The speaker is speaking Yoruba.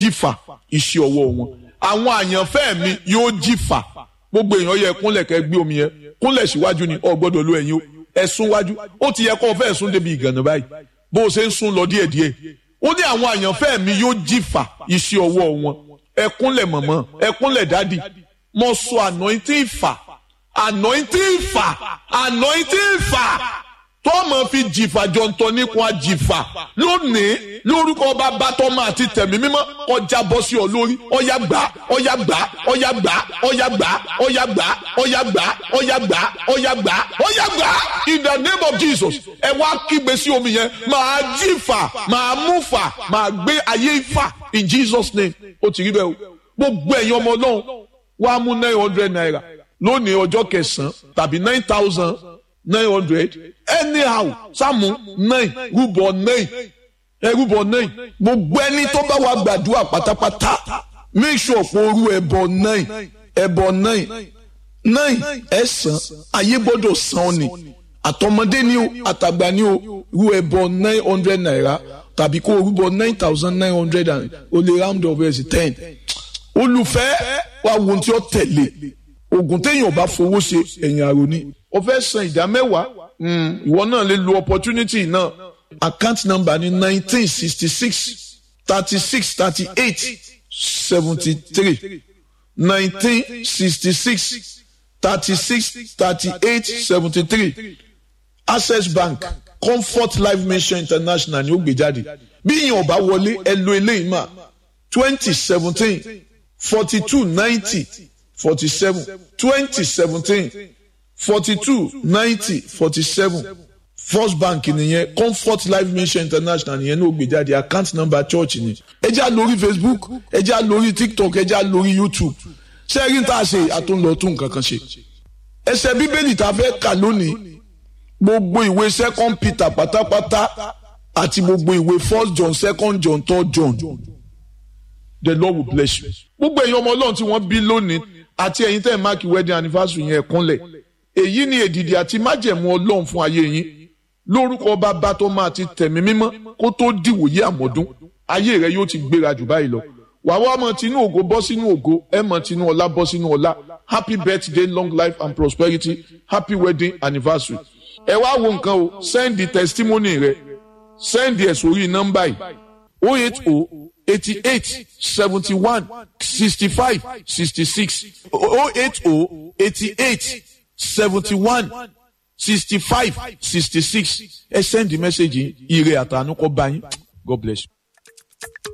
jìfà iṣẹ́ ọwọ́ wọn àwọn àyànfẹ́ mi yóò jìfà gbogbo èèyàn yẹ kúnlẹ̀ kẹ́ gbé omi yẹn kúnlẹ̀ síwájú ni ọ gbọ́dọ̀ lo ẹ̀yìn o ẹ̀sùn wájú ó ti yẹ kó o fẹ́ sún débi ìgànnà báyìí bó o ṣe ń sún lọ díẹ̀díẹ̀ ó ní àwọn àyànfẹ́ mi yóò jìfà iṣẹ́ ọwọ́ wọn ẹ kúnlẹ̀ mọ̀mọ́ ẹ kúnlẹ̀ dádì mo sọ anointing ìfà anointing ìfà anointing ìfà tó mọ̀ fi jìfà jọ̀ǹtọ̀ nípa jìfà lónìí lórúkọ bàbá tọ́mọ àti tẹ̀mí mímọ́ ọjà bọ́ sí ọ lórí ọyà gbà ọyà gbà ọyà gbà ọyà gbà ọyà gbà ọyà gbà ọyà gbà ọyà gbà ọyà gbà in the name of Jesus ẹ wá kígbe sí omi yẹn máa jìfà máa mú fà máa gbé ayé ìfà in Jesus name ó ti rí bẹ́ẹ̀ o gbogbo ẹ̀yin ọmọ ọlọ́run wàá mú nine hundred naira lónìí ọjọ́ kẹsàn-án tàbí nine thousand nine hundred anyhow sáàmù nine rúbọ nine ẹrúbọ nine gbogbo ẹni tó bá wà gbàdúrà pátápátá make sure pé orú ẹbọ nine ẹbọ nine nine ẹsàn ayé gbọ́dọ̀ san ọ ni àtọmọdé ni o àtàgbà ni o rú ẹbọ nine hundred naira tàbí kó orúbọ nine thousand nine hundred and o lè round up ẹ̀ sí ten olùfẹ́ wa wo ohun tí ó tẹ̀lé oògùn téèyàn bá fowó ṣe ẹ̀yìn àrò ni o fẹ́ san ìdá mẹ́wàá ìwọ náà lè lo opportunity náà account number ni nineteen sixty six thirty six thirty eight seventy three nineteen sixty six thirty six thirty eight seventy three access bank comfort life mission international ni ó gbé jáde bí ìyẹn ò bá wọlé ẹ lo eléyìí mà twenty seventeen forty two ninety forty seven twenty seventeen forty two ninety forty seven first bank nìyẹn comfort life mission international nìyẹn ní ògbéjáde account number church ni ẹ já lórí facebook ẹ já lórí tiktok ẹ já lórí youtube ṣé rí n tá a ṣe àtúnlọ tún nǹkan kan ṣe ẹsẹ̀ bíbélì tá a fẹ́ kà lónìí gbogbo ìwé second peter pátápátá àti gbogbo ìwé first john second john third john the lord will bless you gbogbo èèyàn ọmọ ọlọ́run tí wọ́n bí lónìí àti ẹ̀yin tẹ́ ẹ̀ máàkì wedding anniversary yẹn kúnlẹ̀ èyí ni èdìdì àti májẹ̀mú ọlọ́run fún ayé yín lórúkọ bàbá tó máa ti tẹ̀mí mímọ́ kó tó dìwòye àmọ́dún ayé rẹ yóò ti gbéra jù báyìí lọ wàá wá mọ tinú ògo bọ́ sínú ògo ẹ mọ tinú ọlá bọ́ sínú ọlá happy birthday long life and prosperity happy wedding anniversary ẹ wá wo nǹkan o send the testimony rẹ send ẹ sórí nọ́mbà yìí o eight o eighty eight seventy one sixty five sixty six o eight o eighty eight seventy one sixty five sixty six ẹ send the message yìí ire àtànú kọ bá yín god bless you.